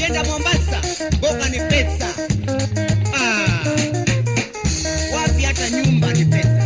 Ukienda Mombasa, mboga ni pesa. Ah, wapi hata nyumba ni pesa.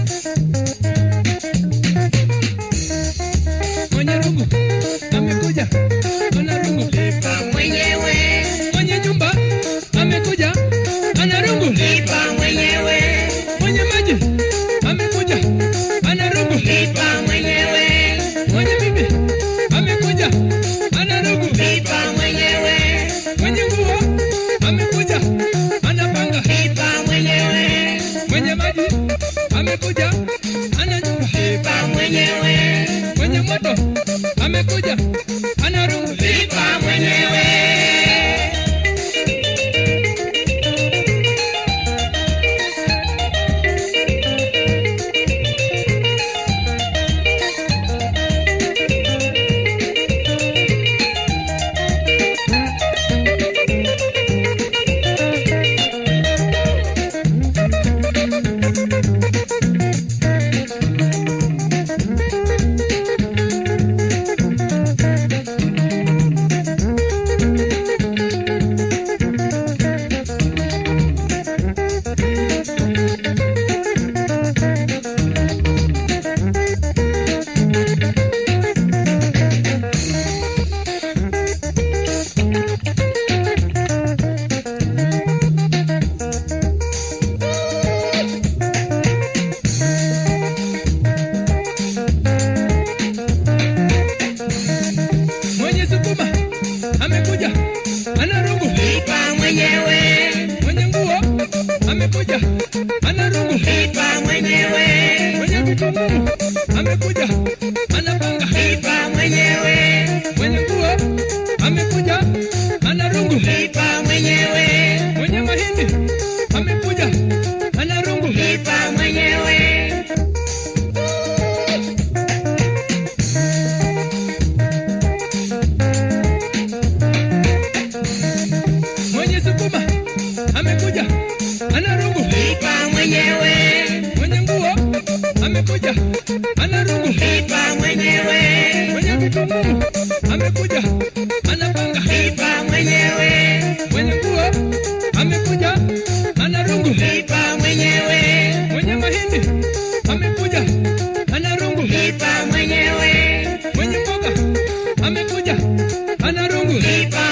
Mwenye rungu amekuja, ana rungu. Lipa mwenyewe, Mwenye nyumba amekuja, ana rungu. lipa mwenyewe, Mwenye maji amekuja, ana rungu. lipa mwenyewe, Mwenye bibi amekuja, ana rungu. lipa mwenyewe, Mwenye nguo amekuja, anapanga. lipa mwenyewe, Mwenye maji amekuja, ana nyumba. lipa mwenyewe, Mwenye moto amekuja, ana rungu. lipa mwenyewe. Mwenye sukuma amekuja, ana rungu. Lipa mwenyewe, Mwenye nguo amekuja, ana rungu. lipa mwenyewe, Mwenye vitunguu amekuja, anapanga. lipa mwenyewe, Mwenye nguo amekuja, ana rungu. lipa mwenyewe, Mwenye mahindi amekuja, ana rungu. lipa mwenyewe, Mwenye sukuma amekuja, ana rungu. lipa mwenyewe, Mwenye nguo amekuja, ana rungu. lipa mwenyewe, Mwenye vitunguu amekuja, anapanga. lipa mwenyewe, Mwenye nguo amekuja, ana rungu. lipa mwenyewe, Mwenye mahindi amekuja, ana rungu. lipa mwenyewe, Mwenye mboga amekuja, ana rungu. lipa